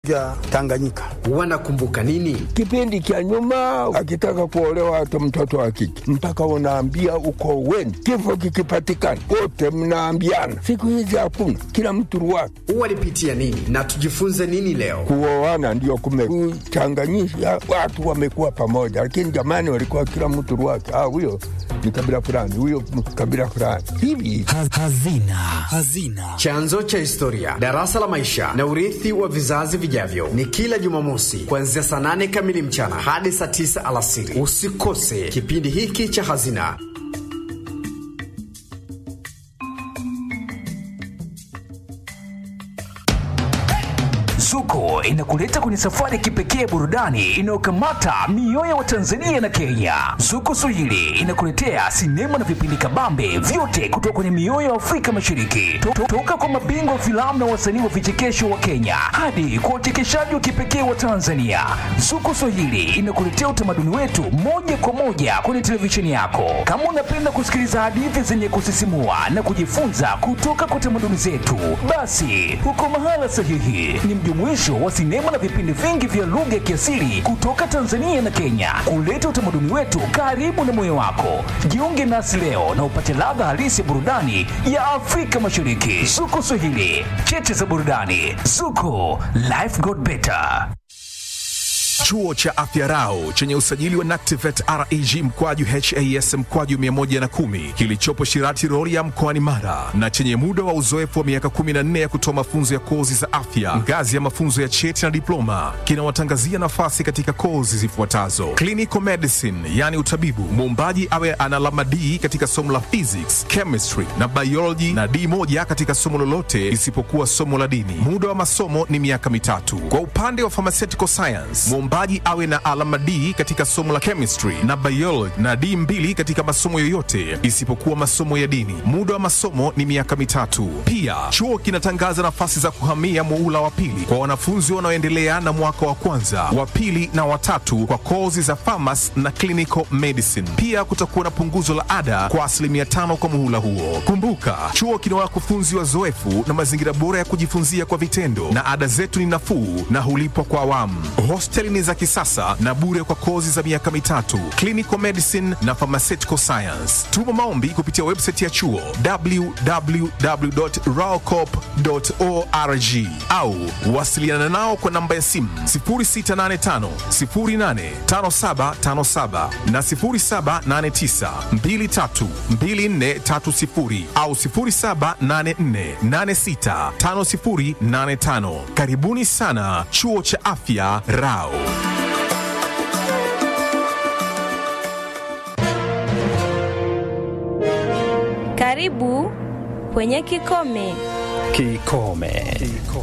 ya Tanganyika. Wanakumbuka nini? Kipindi cha nyuma, akitaka kuolewa hata mtoto wa kike mpaka unaambia uko weni, kifo kikipatikana wote mnaambiana. Siku hizi hakuna, kila mtu ruwake. Walipitia nini na tujifunze nini leo? Kuoana ndio kumekuchanganyisha watu, wamekuwa pamoja, lakini zamani walikuwa kila mtu ruwake. Ah, huyo ni kabila fulani, huyo kabila fulani hivi. Hazina. Hazina. Chanzo cha historia, darasa la maisha na urithi wa vizazi vijavyo, ni kila Jumamosi kuanzia saa nane kamili mchana hadi saa tisa alasiri. Usikose kipindi hiki cha Hazina. Zuko inakuleta kwenye safari ya kipekee burudani inayokamata mioyo wa Tanzania na Kenya. Zuko Swahili inakuletea sinema na vipindi kabambe vyote kutoka kwenye mioyo ya Afrika Mashariki, To- toka kwa mabingwa wa filamu na wasanii wa vichekesho wa Kenya hadi kwa wachekeshaji wa kipekee wa Tanzania. Zuko Swahili inakuletea utamaduni wetu moja kwa moja kwenye televisheni yako. Kama unapenda kusikiliza hadithi zenye kusisimua na kujifunza kutoka kwa tamaduni zetu, basi uko mahala sahihi. Ni mjumuisho wa sinema na vipindi vingi vya lugha ya kiasili kutoka Tanzania na Kenya, kuleta utamaduni wetu karibu na moyo wako. Jiunge nasi leo na upate ladha halisi ya burudani ya Afrika Mashariki. Zuko Swahili, cheche za burudani. Zuko, life got better. Chuo cha Afya Rau chenye usajili wa NACTIVATE reg mkwaju has mkwaju 110 kilichopo Shirati Rorya mkoani Mara na chenye muda wa uzoefu wa miaka 14 ya kutoa mafunzo ya kozi za afya ngazi ya mafunzo ya cheti na diploma kinawatangazia nafasi katika kozi zifuatazo: clinical medicine, yani utabibu, muombaji awe ana alama D katika somo la physics, chemistry na biology na D moja katika somo lolote isipokuwa somo la dini. Muda wa masomo ni miaka mitatu. Kwa upande wa pharmaceutical science, mwombaji awe na alama D katika somo la chemistry na biology na D mbili katika masomo yoyote isipokuwa masomo ya dini. Muda wa masomo ni miaka mitatu. Pia chuo kinatangaza nafasi za kuhamia muula wa pili kwa wanafunzi wanaoendelea na mwaka wa kwanza, wa pili na watatu kwa kozi za pharmacy na clinical medicine. Pia kutakuwa na punguzo la ada kwa asilimia tano kwa muhula huo. Kumbuka, chuo kina wakufunzi wazoefu na mazingira bora ya kujifunzia kwa vitendo, na ada zetu ni nafuu na hulipwa kwa awamu. Hosteli ni za kisasa na bure kwa kozi za miaka mitatu, clinical medicine na pharmaceutical science. Tuma maombi kupitia website ya chuo www.raocop.org au wasiliana nao kwa namba ya simu 0685 085757 na 0789 232430 au 0784865085. Karibuni sana chuo cha afya Rao. Karibu kwenye Kikome. Kikome.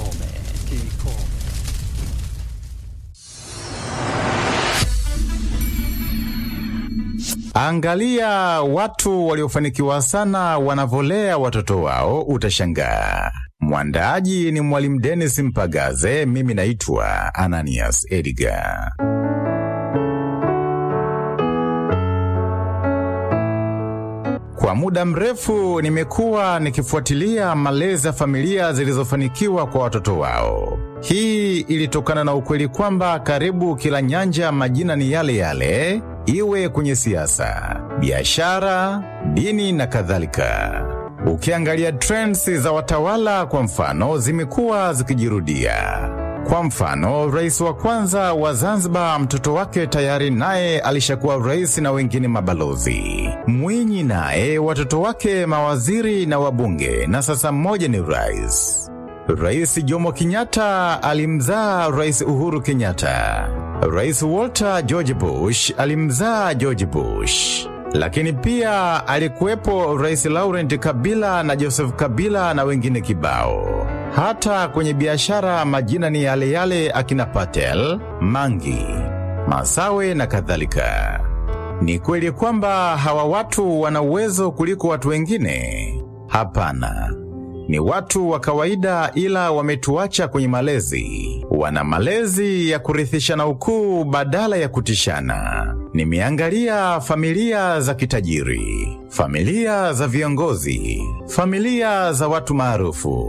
Angalia watu waliofanikiwa sana wanavyolea watoto wao, utashangaa. Mwandaaji ni Mwalimu Dennis Mpagaze, mimi naitwa Ananias Edgar. Kwa muda mrefu nimekuwa nikifuatilia malezi ya familia zilizofanikiwa kwa watoto wao. Hii ilitokana na ukweli kwamba karibu kila nyanja majina ni yale yale, iwe kwenye siasa, biashara, dini na kadhalika. Ukiangalia trends za watawala kwa mfano, zimekuwa zikijirudia. Kwa mfano, rais wa kwanza wa Zanzibar, mtoto wake tayari naye alishakuwa rais na wengine mabalozi. Mwinyi naye watoto wake mawaziri na wabunge, na sasa mmoja ni rais. Rais Jomo Kenyatta alimzaa Rais Uhuru Kenyatta. Rais Walter George Bush alimzaa George Bush. Lakini pia alikuwepo Rais Laurent Kabila na Joseph Kabila na wengine kibao. Hata kwenye biashara majina ni yale yale, akina Patel, Mangi, Masawe na kadhalika. Ni kweli kwamba hawa watu wana uwezo kuliko watu wengine? Hapana. Ni watu wa kawaida ila wametuacha kwenye malezi. Wana malezi ya kurithishana ukuu badala ya kutishana. Nimeangalia familia za kitajiri, familia za viongozi, familia za watu maarufu.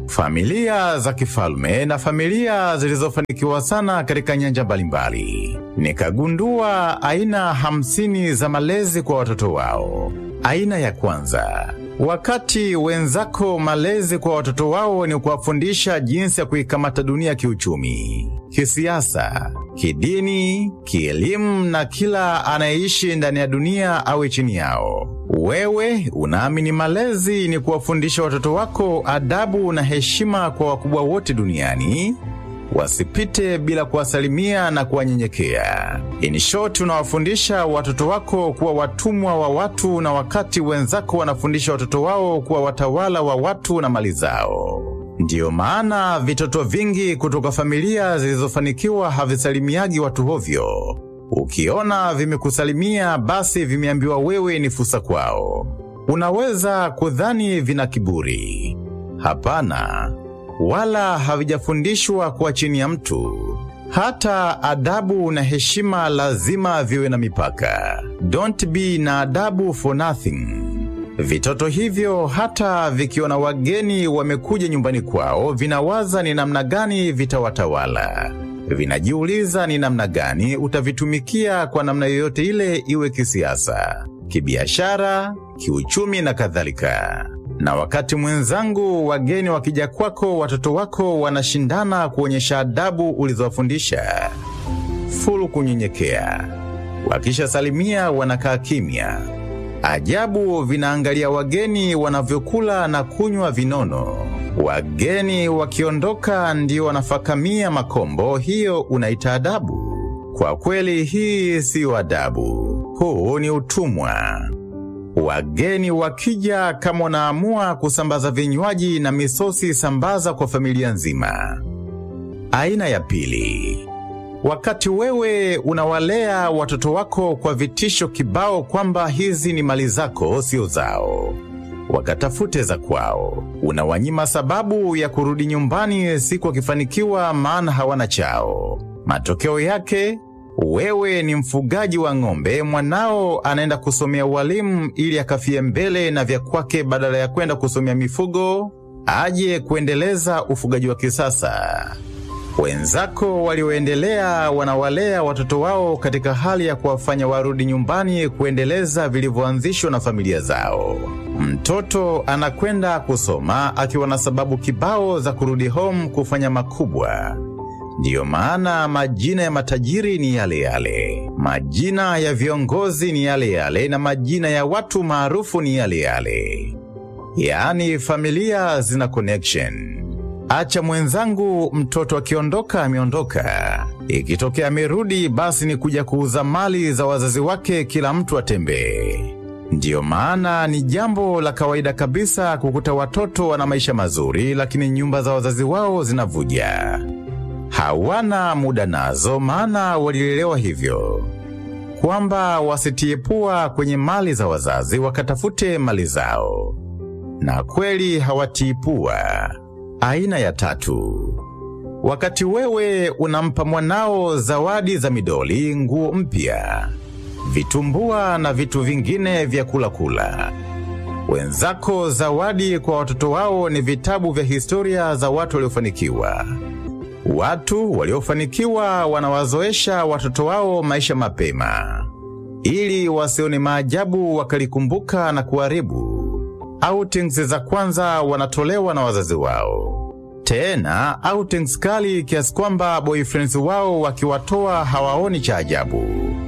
familia za kifalme na familia zilizofanikiwa sana katika nyanja mbalimbali. Nikagundua aina hamsini za malezi kwa watoto wao. Aina ya kwanza, wakati wenzako malezi kwa watoto wao ni kuwafundisha jinsi ya kuikamata dunia kiuchumi, kisiasa, kidini, kielimu na kila anayeishi ndani ya dunia awe chini yao. Wewe unaamini malezi ni kuwafundisha watoto wako adabu na heshima kwa wakubwa wote duniani, wasipite bila kuwasalimia na kuwanyenyekea. In short, unawafundisha watoto wako kuwa watumwa wa watu, na wakati wenzako wanafundisha watoto wao kuwa watawala wa watu na mali zao. Ndiyo maana vitoto vingi kutoka familia zilizofanikiwa havisalimiagi watu hovyo. Ukiona vimekusalimia basi vimeambiwa wewe ni fursa kwao. Unaweza kudhani vina kiburi. Hapana, wala havijafundishwa kuwa chini ya mtu. Hata adabu na heshima lazima viwe na mipaka. Don't be na adabu for nothing. Vitoto hivyo hata vikiona wageni wamekuja nyumbani kwao, vinawaza ni namna gani vitawatawala. Vinajiuliza ni namna gani utavitumikia kwa namna yoyote ile, iwe kisiasa, kibiashara, kiuchumi na kadhalika. Na wakati mwenzangu, wageni wakija kwako, watoto wako wanashindana kuonyesha adabu ulizowafundisha. Fulu kunyenyekea. Wakishasalimia wanakaa kimya. Ajabu vinaangalia wageni wanavyokula na kunywa vinono. Wageni wakiondoka ndio wanafakamia makombo. Hiyo unaita adabu? Kwa kweli, hii siyo adabu, huu ni utumwa. Wageni wakija, kama unaamua kusambaza vinywaji na misosi, sambaza kwa familia nzima. Aina ya pili, wakati wewe unawalea watoto wako kwa vitisho kibao kwamba hizi ni mali zako, sio zao, wakatafute za kwao. Unawanyima sababu ya kurudi nyumbani siku wakifanikiwa, maana hawana chao. Matokeo yake wewe ni mfugaji wa ng'ombe, mwanao anaenda kusomea ualimu ili akafie mbele na vya kwake, badala ya kwenda kusomea mifugo aje kuendeleza ufugaji wa kisasa. Wenzako walioendelea wanawalea watoto wao katika hali ya kuwafanya warudi nyumbani kuendeleza vilivyoanzishwa na familia zao. Mtoto anakwenda kusoma akiwa na sababu kibao za kurudi home kufanya makubwa. Ndiyo maana majina ya matajiri ni yale yale, majina ya viongozi ni yale yale, na majina ya watu maarufu ni yale yale. Yaani familia zina connection. Acha mwenzangu, mtoto akiondoka ameondoka. Ikitokea amerudi, basi ni kuja kuuza mali za wazazi wake, kila mtu atembee. Ndiyo maana ni jambo la kawaida kabisa kukuta watoto wana maisha mazuri, lakini nyumba za wazazi wao zinavuja. Hawana muda nazo, maana walilelewa hivyo kwamba wasitie pua kwenye mali za wazazi, wakatafute mali zao, na kweli hawatii pua. Aina ya tatu, wakati wewe unampa mwanao zawadi za midoli, nguo mpya, vitumbua na vitu vingine vya kula kula. Wenzako zawadi kwa watoto wao ni vitabu vya historia za watu waliofanikiwa. Watu waliofanikiwa wanawazoesha watoto wao maisha mapema, ili wasione maajabu wakalikumbuka na kuharibu. Outings za kwanza wanatolewa na wazazi wao, tena outings kali kiasi kwamba boyfriends wao wakiwatoa hawaoni cha ajabu.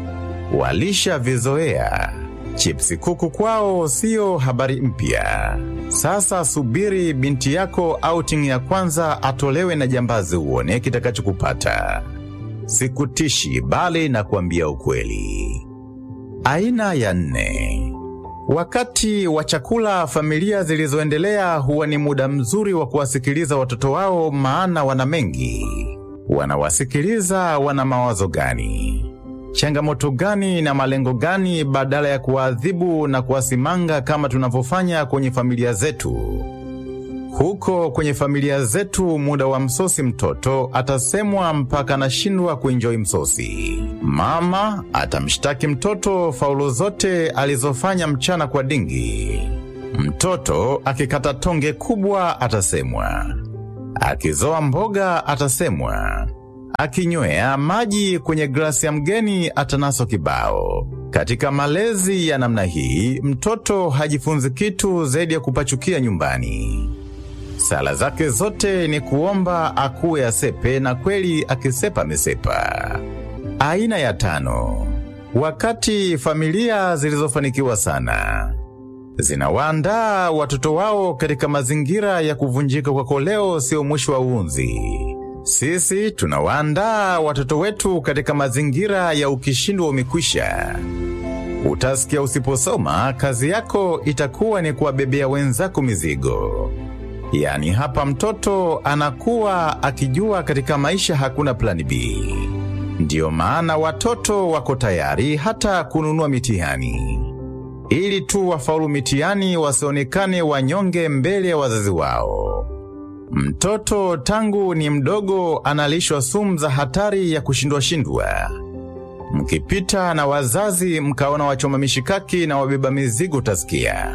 Walisha vizoea. Chipsi kuku kwao siyo habari mpya. Sasa subiri binti yako outing ya kwanza atolewe na jambazi, uone kitakachokupata. Sikutishi, bali na kuambia ukweli. Aina ya nne, wakati wa chakula, familia zilizoendelea huwa ni muda mzuri wa kuwasikiliza watoto wao, maana wana mengi. Wanawasikiliza wana mawazo gani changamoto gani na malengo gani, badala ya kuwaadhibu na kuwasimanga kama tunavyofanya kwenye familia zetu. Huko kwenye familia zetu, muda wa msosi mtoto atasemwa mpaka anashindwa kuenjoi msosi. Mama atamshtaki mtoto faulo zote alizofanya mchana kwa dingi. Mtoto akikata tonge kubwa atasemwa Akizoa mboga atasemwa, akinywea maji kwenye glasi ya mgeni atanaswa kibao. Katika malezi ya namna hii, mtoto hajifunzi kitu zaidi ya kupachukia nyumbani. Sala zake zote ni kuomba akuwe asepe, na kweli akisepa amesepa. Aina ya tano, wakati familia zilizofanikiwa sana zinawaandaa watoto wao katika mazingira ya kuvunjika kwa koleo, sio mwisho wa uunzi. Sisi tunawaandaa watoto wetu katika mazingira ya ukishindwa umekwisha. Utasikia usiposoma, kazi yako itakuwa ni kuwabebea wenzako mizigo. Yaani hapa mtoto anakuwa akijua katika maisha hakuna plani B. Ndiyo maana watoto wako tayari hata kununua mitihani ili tu wafaulu mitihani, wasionekane wanyonge mbele ya wazazi wao. Mtoto tangu ni mdogo analishwa sumu za hatari ya kushindwa shindwa. Mkipita na wazazi mkaona wachoma mishikaki na wabeba mizigo, utasikia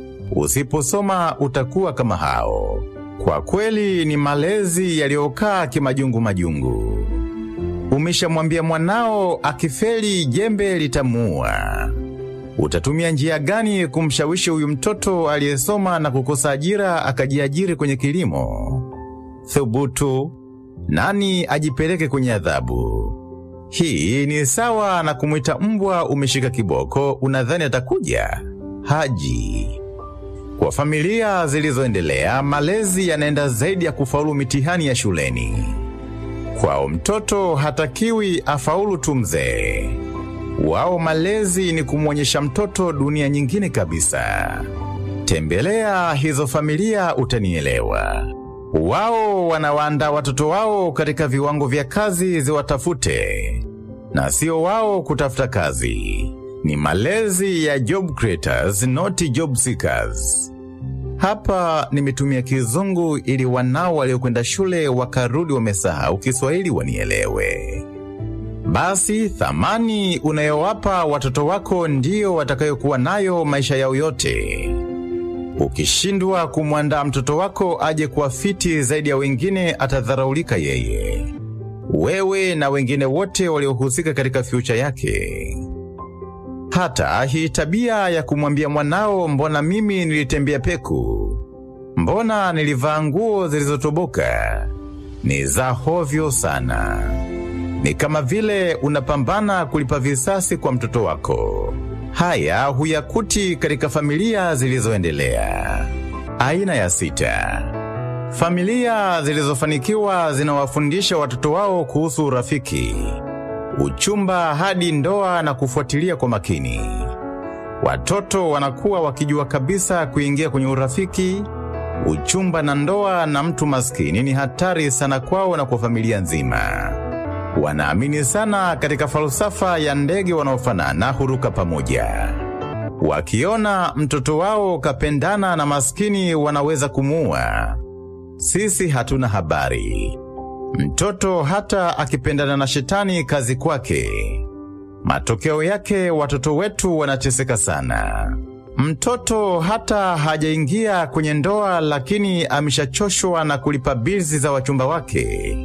usiposoma utakuwa kama hao. Kwa kweli ni malezi yaliyokaa kimajungu majungu. Umeshamwambia mwanao akifeli jembe litamuua. Utatumia njia gani kumshawishi huyu mtoto aliyesoma na kukosa ajira akajiajiri kwenye kilimo? Thubutu, nani ajipeleke kwenye adhabu? Hii ni sawa na kumwita mbwa umeshika kiboko, unadhani atakuja? Haji. Kwa familia zilizoendelea, malezi yanaenda zaidi ya kufaulu mitihani ya shuleni. Kwao mtoto hatakiwi afaulu tu mzee. Wao malezi ni kumwonyesha mtoto dunia nyingine kabisa. Tembelea hizo familia utanielewa. Wao wanawaandaa watoto wao katika viwango vya kazi ziwatafute, na sio wao kutafuta kazi. Ni malezi ya job creators, not job seekers. Hapa nimetumia Kizungu ili wanao waliokwenda shule wakarudi wamesahau Kiswahili wanielewe. Basi thamani unayowapa watoto wako ndiyo watakayokuwa nayo maisha yao yote. Ukishindwa kumwandaa mtoto wako aje kuwa fiti zaidi ya wengine, atadharaulika yeye, wewe na wengine wote waliohusika katika fyucha yake. Hata hii tabia ya kumwambia mwanao, mbona mimi nilitembea peku, mbona nilivaa nguo zilizotoboka, ni za hovyo sana. Ni kama vile unapambana kulipa visasi kwa mtoto wako. Haya huyakuti katika familia zilizoendelea. Aina ya sita, familia zilizofanikiwa zinawafundisha watoto wao kuhusu urafiki, uchumba hadi ndoa na kufuatilia kwa makini. Watoto wanakuwa wakijua kabisa kuingia kwenye urafiki, uchumba na ndoa na mtu maskini ni hatari sana kwao na kwa familia nzima. Wanaamini sana katika falsafa ya ndege wanaofanana huruka pamoja. Wakiona mtoto wao kapendana na maskini wanaweza kumuua. Sisi hatuna habari. Mtoto hata akipendana na shetani kazi kwake. Matokeo yake watoto wetu wanateseka sana. Mtoto hata hajaingia kwenye ndoa lakini ameshachoshwa na kulipa bilzi za wachumba wake.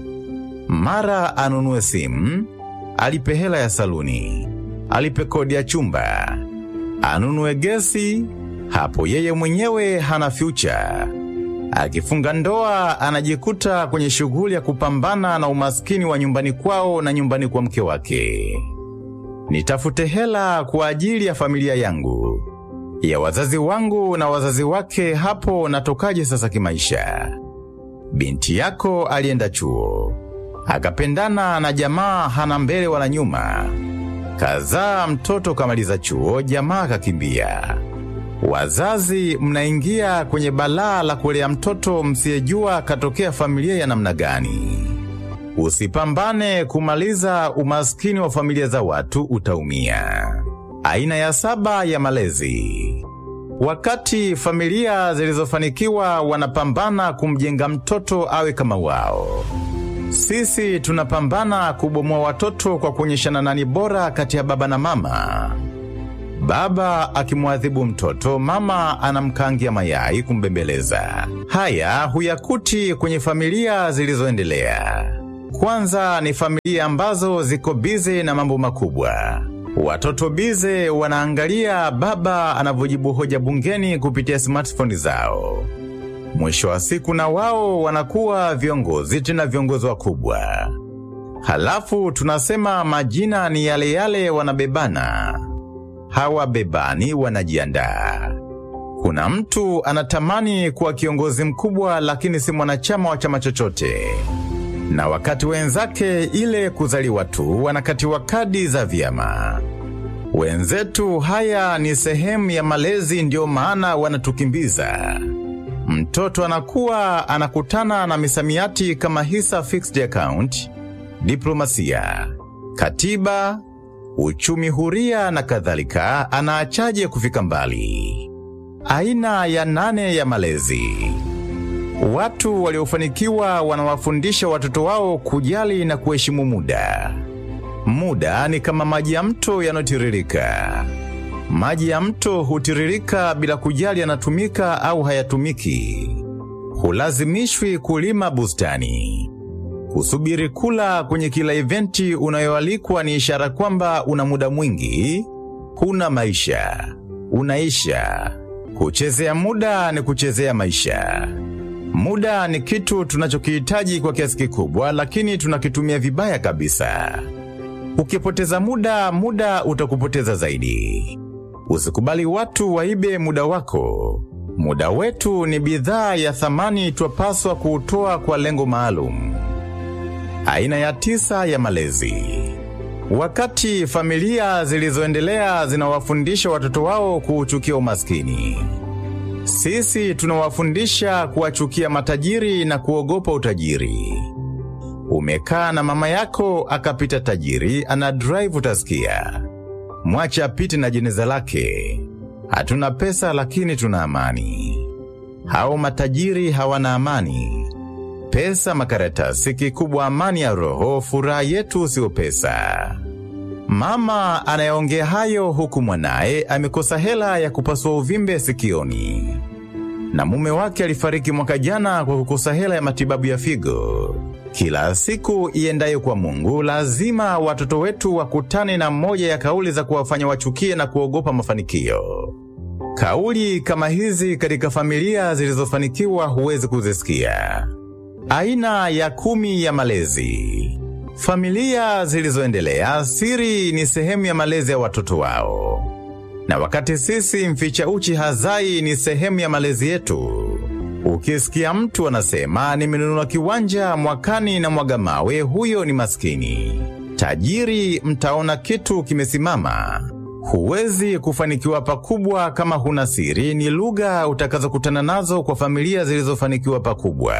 Mara anunue simu, alipe hela ya saluni, alipe kodi ya chumba, anunue gesi, hapo yeye mwenyewe hana future. Akifunga ndoa anajikuta kwenye shughuli ya kupambana na umaskini wa nyumbani kwao na nyumbani kwa mke wake. Nitafute hela kwa ajili ya familia yangu, ya wazazi wangu na wazazi wake, hapo natokaje sasa kimaisha? Binti yako alienda chuo, akapendana na jamaa hana mbele wala nyuma, kazaa mtoto kamaliza chuo, jamaa kakimbia. Wazazi mnaingia kwenye balaa la kulea mtoto msiyejua katokea familia ya namna gani. Usipambane kumaliza umaskini wa familia za watu, utaumia. Aina ya saba ya malezi. Wakati familia zilizofanikiwa wanapambana kumjenga mtoto awe kama wao, sisi tunapambana kubomoa watoto kwa kuonyeshana nani bora kati ya baba na mama. Baba akimwadhibu mtoto, mama anamkangia mayai kumbembeleza. Haya huyakuti kwenye familia zilizoendelea. Kwanza ni familia ambazo ziko bize na mambo makubwa. Watoto bize wanaangalia baba anavyojibu hoja bungeni kupitia smartphone zao. Mwisho wa siku na wao wanakuwa viongozi, tena viongozi wakubwa. Halafu tunasema majina ni yale yale, wanabebana. Hawabebani, wanajiandaa. Kuna mtu anatamani kuwa kiongozi mkubwa, lakini si mwanachama wa chama chochote, na wakati wenzake ile kuzaliwa tu wanakatiwa kadi za vyama. Wenzetu, haya ni sehemu ya malezi, ndio maana wanatukimbiza. Mtoto anakuwa anakutana na misamiati kama hisa fixed account, diplomasia, katiba, uchumi huria na kadhalika. Anaachaje kufika mbali? Aina ya nane ya malezi. Watu waliofanikiwa wanawafundisha watoto wao kujali na kuheshimu muda. Muda ni kama maji ya mto yanayotiririka. Maji ya mto hutiririka bila kujali yanatumika au hayatumiki. Hulazimishwi kulima bustani. Kusubiri kula kwenye kila eventi unayoalikwa ni ishara kwamba una muda mwingi, huna maisha, unaisha. Kuchezea muda ni kuchezea maisha. Muda ni kitu tunachokihitaji kwa kiasi kikubwa, lakini tunakitumia vibaya kabisa. Ukipoteza muda, muda utakupoteza zaidi. Usikubali watu waibe muda wako. Muda wetu ni bidhaa ya thamani, twapaswa kuutoa kwa lengo maalum. Aina ya tisa ya malezi. Wakati familia zilizoendelea zinawafundisha watoto wao kuuchukia umaskini, sisi tunawafundisha kuwachukia matajiri na kuogopa utajiri. Umekaa na mama yako akapita tajiri ana drive, utasikia mwache apite na jeneza lake. Hatuna pesa lakini tuna amani. Hao matajiri hawana amani. Pesa makaratasi, kikubwa amani ya roho. Furaha yetu sio pesa. Mama anayeongea hayo huku mwanaye amekosa hela ya kupasua uvimbe sikioni, na mume wake alifariki mwaka jana kwa kukosa hela ya matibabu ya figo. Kila siku iendayo kwa Mungu, lazima watoto wetu wakutane na moja ya kauli za kuwafanya wachukie na kuogopa mafanikio. Kauli kama hizi katika familia zilizofanikiwa huwezi kuzisikia. Aina ya kumi ya malezi. Familia zilizoendelea, siri ni sehemu ya malezi ya watoto wao, na wakati sisi mficha uchi hazai ni sehemu ya malezi yetu. Ukisikia mtu anasema nimenunua kiwanja mwakani na mwaga mawe, huyo ni maskini. Tajiri mtaona kitu kimesimama. Huwezi kufanikiwa pakubwa kama huna siri, ni lugha utakazokutana nazo kwa familia zilizofanikiwa pakubwa.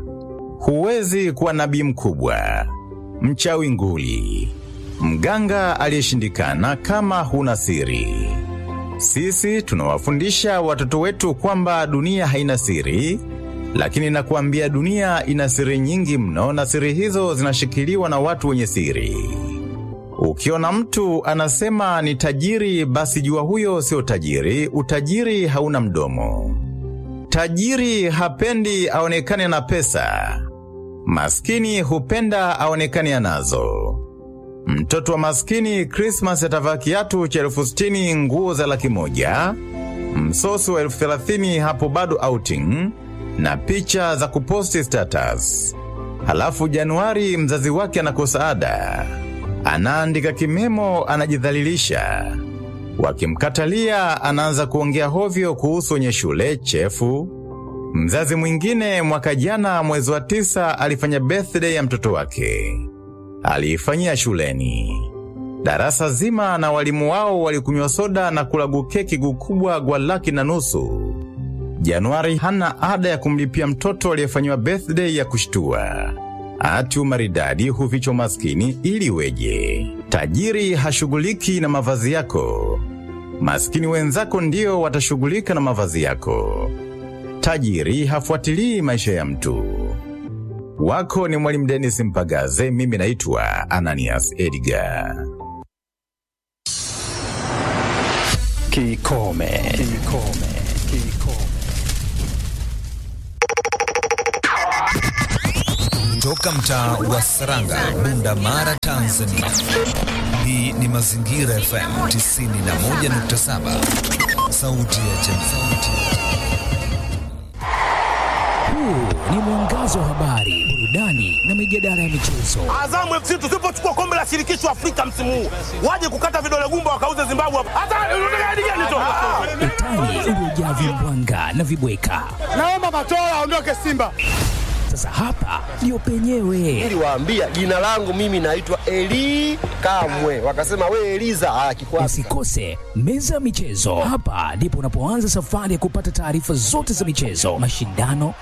Huwezi kuwa nabii mkubwa, mchawi nguli, mganga aliyeshindikana kama huna siri. Sisi tunawafundisha watoto wetu kwamba dunia haina siri, lakini nakuambia dunia ina siri nyingi mno, na siri hizo zinashikiliwa na watu wenye siri. Ukiona mtu anasema ni tajiri, basi jua huyo sio tajiri. Utajiri hauna mdomo. Tajiri hapendi aonekane na pesa, maskini hupenda aonekane anazo. Mtoto wa maskini Krismas atavaa kiatu cha elfu sitini, nguo za laki moja, msosi wa elfu thelathini, hapo bado outing na picha za kuposti status. Halafu Januari mzazi wake anakosa ada, anaandika kimemo, anajidhalilisha. Wakimkatalia anaanza kuongea hovyo kuhusu wenye shule chefu. Mzazi mwingine mwaka jana mwezi wa tisa alifanya birthday ya mtoto wake, aliifanyia shuleni. Darasa zima na walimu wao walikunywa soda na kula gukeki gukubwa gwa laki na nusu. Januari hana ada ya kumlipia mtoto aliyefanyiwa birthday ya kushtua. Ati umaridadi hufichwa maskini ili weje? Tajiri hashughuliki na mavazi yako, maskini wenzako ndio watashughulika na mavazi yako. Tajiri hafuatilii maisha ya mtu. Wako ni Mwalimu Dennis Mpagaze, mimi naitwa Ananias Edgar. Kikome. Kikome. Kikome. Toka mtaa wa Saranga, Bunda Mara, Tanzania. Hii ni Mazingira FM 91.7, sauti ya jamii. Huu ni mwangazo wa habari, burudani na mijadala ya michezo. Azamu FC tusipochukua kombe la shirikisho Afrika msimu huu, waje kukata vidole gumba wakauze Zimbabwe hapa. Hata unataka hadi gani tu? Utani uliojaa vimbwanga na vibweka. Naomba Matola aondoke Simba. Sasa hapa ndio penyewe. Niliwaambia jina langu mimi naitwa Eli Kamwe, wakasema we Eliza. Ah, kikwasi. Usikose meza ya michezo. Hapa ndipo unapoanza safari ya kupata taarifa zote za michezo, mashindano,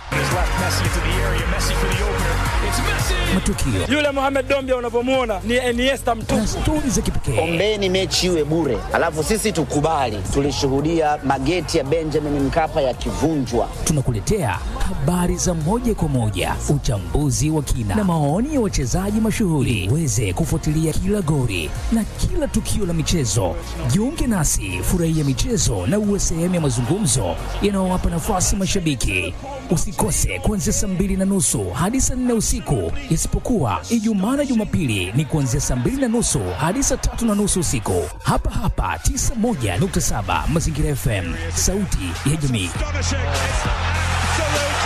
matukio Yule Mohamed Dombia unavyomuona ni Iniesta na mtupu. stori za kipekee. Ombeni mechi iwe bure, alafu sisi tukubali. Tulishuhudia mageti ya Benjamin Mkapa yakivunjwa. Tunakuletea habari za moja kwa moja, uchambuzi wa kina na maoni ya wachezaji mashuhuri. Uweze kufuatilia kila gori na kila tukio la michezo. Jiunge nasi, furahia michezo na uwe sehemu ya mazungumzo yanayowapa nafasi mashabiki. Usikose kuanzia saa mbili na nusu hadi saa nne usiku, isipokuwa Ijumaa na Jumapili ni kuanzia saa mbili na nusu hadi saa tatu na nusu usiku, hapa hapa 91.7 Mazingira FM, sauti ya jamii.